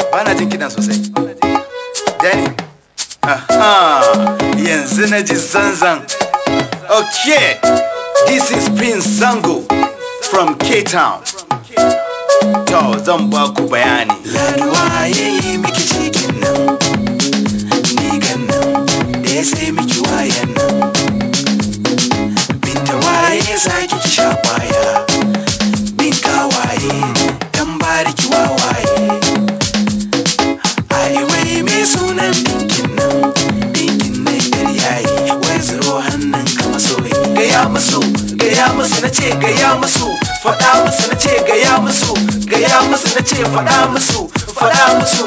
ba na jin kiɗan sosai Danny aha yanzu na ji zanzan okay this is Prince Zango from K-Town to zan ba ku bayani Laduwa ya yi miki cikin nan Nigan nan da ya sai miki wayan nan Binta waye ya sake ki sha kwaya Bin kawaye dan bariki wawaye Ai wai me sunan dinkin nan Dinkin nan yar yayi Wai zuro hannun ka masoyi Gaya musu, gaya musu na ce gaya musu Faɗa musu na ce gaya musu Gaya musu na ce faɗa musu Faɗa musu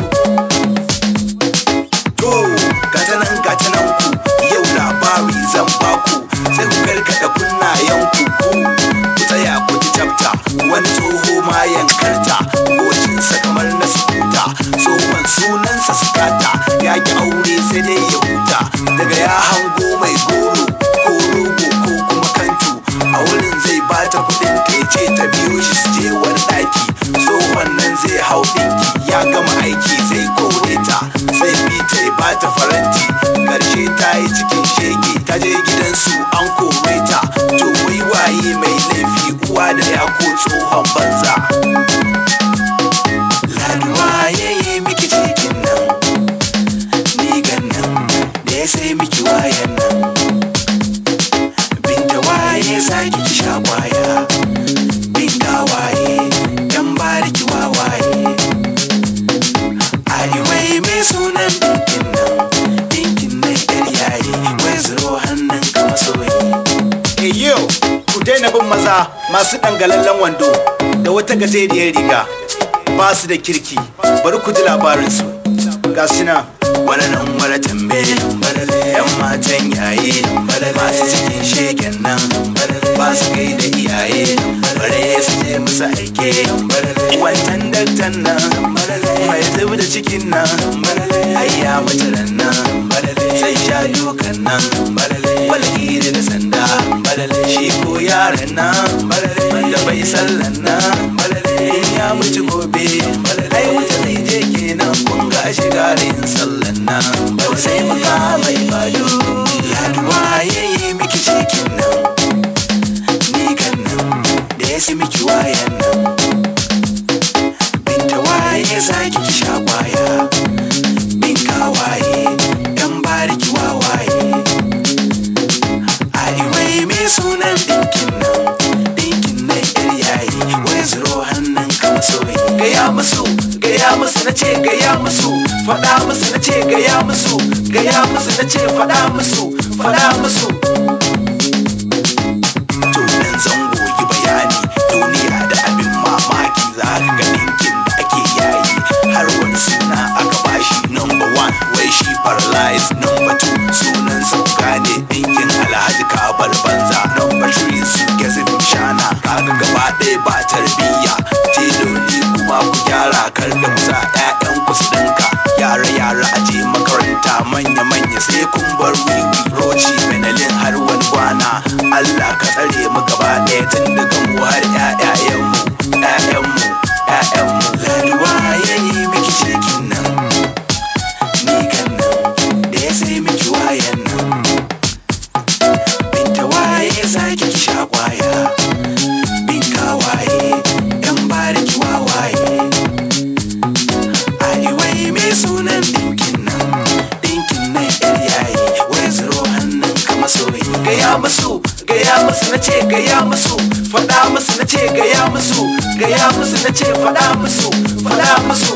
To, gata nan gata nan ku Yau labari zan baku Sai ku gargaɗa kunnayen ku ku Ku tsaya ku ji chapta Wani tsoho ma yankarta Gocinsa kamar na sukuta Tsohon sunansa sukata Ya ki aure sai dai ya huta Daga ya hango mai goro Ko rogo ko kuma kantu A wurin zai bata kuɗin ta ya ce ta biyo shi su je wani ɗaki Tsohon nan zai hau ɗinki Ya gama aiki zai kore ta Zai bi ta ya bata faranti Karshe ta yi cikin shege Ta je gidansu an kore ta To wai waye mai laifi uwa da ya ko tsohon banza Laduwa ya yi miki cikin nan Nigan nan da ya sai miki wayan nan Binta waye sake ki sha kwaya Bin waye dan bariki wawaye Ai wai mai sunan dinkin nan Dinkin nan yar yayi Wai zuro hannun ka masoyi Hey yo, ku daina bin maza masu dangalallen wando da wata gajeriyar riga ba su da kirki bari ku ji labarinsu ga su nan Wani nan wani tambe Yan matan yaye Masu cikin shegen nan Ba su gai da iyaye Bare su je musu aike Wancan daktan nan Mai zub da cikin nan Ai ya mutu ran nan Sai sha dukan nan Walgiri da sanda Shi ko yaran nan Wanda bai sallan nan In ya mutu gobe Ai wuta zai je kenan kun ga shiga rin sallan nan Bau sai muka mai bado Laduwa ya yi miki cikin nan Ni kan nan da ya si miki wayan nan Binta waye sake ki sha kwaya Bin kawaye Dan bariki wawaye Ai wai me sunan dinkin nan Dinkin nan yar yayi Wai zuro hannun ka masoyi Gaya musu, gaya musu na ce gaya musu Faɗa musu na ce gaya musu Gaya musu na ce faɗa musu Faɗa musu To nan zango yi bayani Duniya da abin mamaki Za ka ga dinkin da ake yayi Har wani suna aka bashi Number one wai shi paralyzed Number two sunan sauka ne Dinkin alhaji kabal banza Number three su gezin shana Kaga gaba ɗaya ba tarbiyya Teloli kuma ku gyara kar da ku sa 'ya'yanku su ɗinka Yara yara a je makaranta manya manya sai kun bar wiwi Roci benelin har wani kwana Allah ka tsare mu gaba ɗaya tun daga mu har 'ya'yayenmu 'ya'yanmu 'ya'yanmu Laduwa ya yi miki cikin nan Ni kan nan da ya sai miki wayan nan Binta waye sake ki sha kwaya Bin kawaye yan bariki wawaye Ai wai me sunan dinkin nan Dinkin nan yar yayi Wai zuro hannun ka masoyi Gaya musu, gaya musu na ce gaya musu Faɗa musu na ce gaya musu Gaya musu na ce faɗa musu Faɗa musu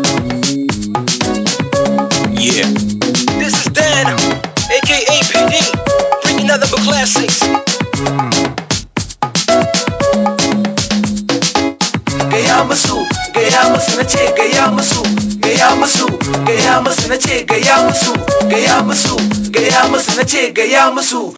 Yeah. This is Dan, aka PD, bringing nothing but classics. gaya musu gaya musu na ce gaya musu gaya musu gaya musu na ce gaya musu gaya musu gaya musu na ce gaya musu